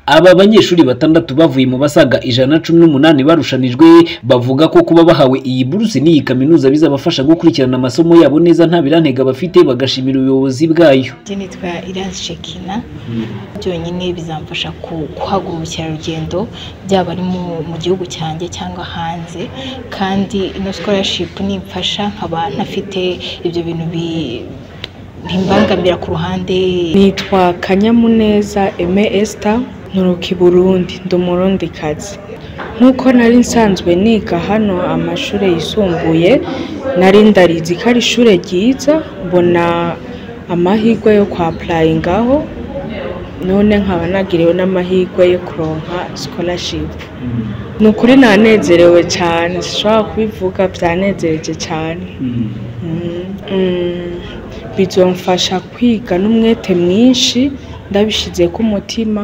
Aba banyeshuri batandatu bavuye mu basaga ijana na cumi n'umunani barushanijwe bavuga ko kuba bahawe iyi buruse n'iyi kaminuza bizabafasha gukurikirana amasomo yabo neza nta birantega bafite bagashimira ubuyobozi bwayo. Njye nitwa Iranzi Shekina byonyine bizamfasha ku- kwagura ubukerarugendo byaba ari mu mu gihugu cyanjye cyangwa hanze kandi ino scholarship nimfasha nkaba ntafite ibyo bintu bi- bimbangamira ku ruhande Nitwa Kanyamuneza Aime Esther nturuka i Burundi ndi umurundikazi nk'uko nari nsanzwe niga hano amashuri yisumbuye nari ndarizi ko ari ishuri ryiza mbona amahirwe yo kwa apurayingaho none nkaba nagiriwe n'amahirwe yo kuronka scholarship ni ukuri nanezerewe cyane sinshobora kubivuga byanezereje cyane Mm, bizomfasha kwiga n'umwete mwinshi ndabishyize ku mutima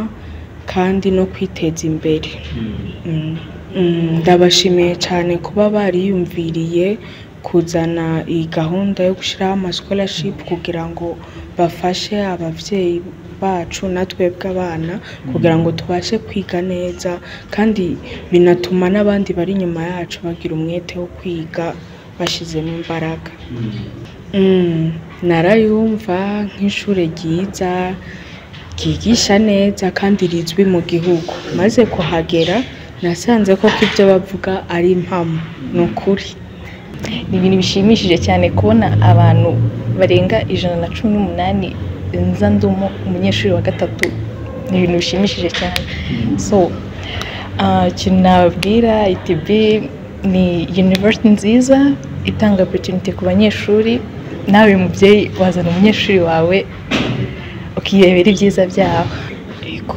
kandi no kwiteza imbere Mm, mm, ndabashimiye cyane kuba bariyumviriye kuzana iyi gahunda yo gushyiraho amascholarship kugira ngo bafashe ababyeyi bacu na twebwe abana kugira ngo tubashe kwiga neza kandi binatuma n'abandi bari inyuma yacu bagira umwete wo kwiga bashyizemo imbaraga Mm, narayumva nk'ishuri ryiza ryigisha neza kandi rizwi mu gihugu maze kuhagera nasanze koko ibyo bavuga ari impamo ni ukuri ni ibintu bishimishije cyane kubona abantu barenga ijana na cumi n'umunani nza ndumo umunyeshuri wa gatatu ni ibintu bishimishije cyane so ah, ikintu nababwira itb ni university nziza itanga opportunity ku banyeshuri nawe mubyeyi wazana umunyeshuri wawe ukirebera ibyiza byaho Yego.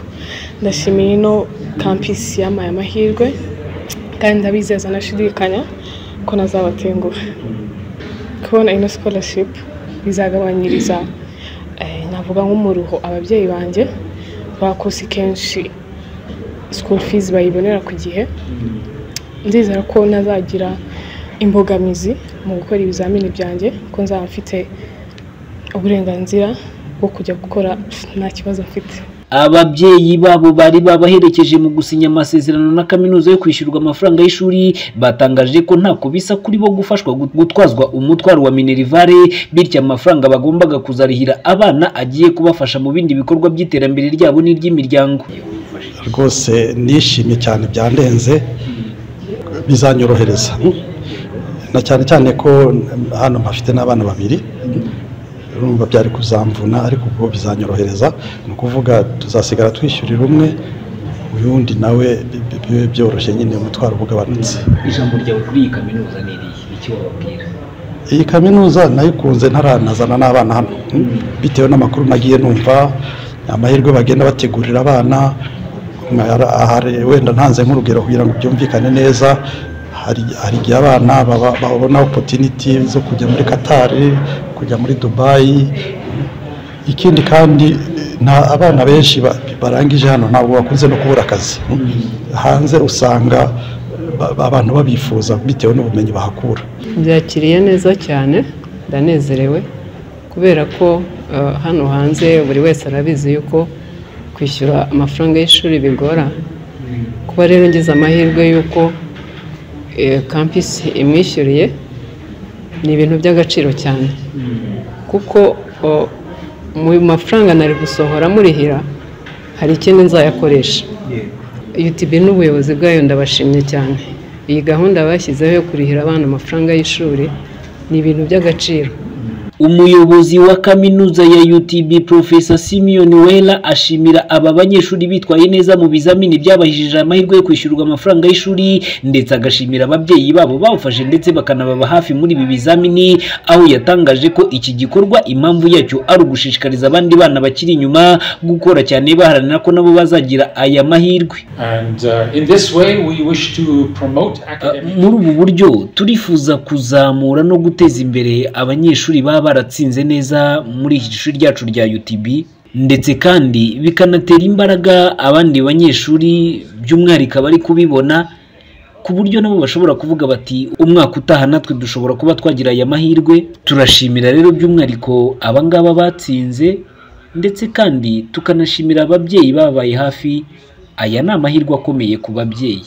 ndashimira ino kampisi yamaye amahirwe kandi ndabizeza nashidikanya ko nazabatenguha kubona ino scholarship bizagabanyiriza eh, navuga nk'umuruho ababyeyi banjye bakosi kenshi school fees bayibonera ku gihe ndizera ko nazagira imbogamizi mu gukora ibizamini byanjye ko nzaba mfite uburenganzira bwo kujya gukora nta kibazo mfite Ababyeyi babo bari babaherekeje mu gusinya amasezerano na kaminuza yo kwishyurwa amafaranga y'ishuri batangaje ko ntako bisa kuri bo gufashwa gut- gutwazwa umutwaro wa minerivare bityo amafaranga bagombaga kuzarihira abana agiye kubafasha mu bindi bikorwa by'iterambere ryabo n'iry'imiryango. rwose nishimye cyane byandenze bizanyorohereza na cyane cyane ko hano mpafite n'abana babiri urumva byari kuzamvuna ariko ubwo bizanyorohereza ni ukuvuga tuzasigara twishyurira umwe uyundi nawe bi- bi- bibe byoroshye nyine umutwaro uba ugabanutse Ijambo ryawe kuri iyi kaminuza ni irihe? Icyo wababwira? iyi kaminuza nayikunze ntaranazana n'abana hano bitewe n'amakuru nagiye numva amahirwe bagenda bategurira abana nka- ahari- wenda ntanze nk'urugero kugira ngo byumvikane neza hari hari igihe abana baba- babona opotiniti zo kujya muri katari kujya muri dubayi ikindi kandi nta abana benshi ba- barangije hano ntabwo bakunze no kubura akazi hanze usanga ba- abantu babifuza bitewe n'ubumenyi bahakura byakiriye neza cyane ndanezerewe kubera ko eh, hano hanze buri wese arabizi yuko kwishyura amafaranga y'ishuri bigora kuba rero ngize amahirwe yuko eh, kampisi imwishyuriye ni ibintu by'agaciro cyane kuko oh, mu mafaranga nari gusohora murihira hari ikindi nzayakoresha UTB n'ubuyobozi bwayo ndabashimye cyane iyi gahunda bashyizeho yo kurihira abana amafaranga y'ishuri ni ibintu by'agaciro Umuyobozi wa kaminuza ya UTB Profesa Simeon Wela ashimira aba banyeshuri bitwaye neza mu bizamini byabahishije amahirwe yo kwishyurwa amafaranga y'ishuri ndetse agashimira ababyeyi babo bawufashe ndetse bakanababa hafi muri ibi bizamini aho yatangaje ko iki gikorwa impamvu yacyo ari ugushishikariza abandi bana bakiri inyuma gukora cyane baharanira ko nabo bazagira aya mahirwe And uh, in this way, we wish to promote academic. muri ubu buryo turifuza kuzamura no guteza imbere abanyeshuri baba baratsinze neza muri iki shuri ryacu rya UTB ndetse kandi bikanatera imbaraga abandi banyeshuri by'umwihariko abari kubibona ku buryo nabo bashobora kuvuga bati umwaka utaha natwe dushobora kuba twagira aya mahirwe turashimira rero by'umwihariko abangaba batsinze ndetse kandi tukanashimira ababyeyi bababaye hafi aya ni amahirwe akomeye ku babyeyi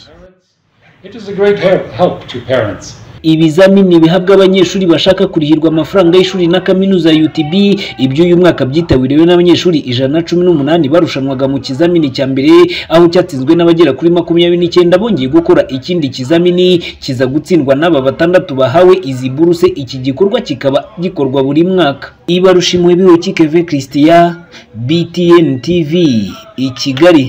It is a great help, help to parents. ibizamini bihabwa abanyeshuri bashaka kurihirwa amafaranga y'ishuri na kaminuza ya UTB iby'uyu mwaka byitabiriwe n'abanyeshuri ijana na cumi n'umunani barushanwaga mu kizamini cya mbere aho cyatsinzwe n'abagera kuri makumyabiri n'icyenda bongeye gukora ikindi kizamini kiza gutsindwa n'aba batandatu bahawe izi buruse iki gikorwa kikaba gikorwa buri mwaka ibarushimwe biwe kikeve christian btn tv i kigali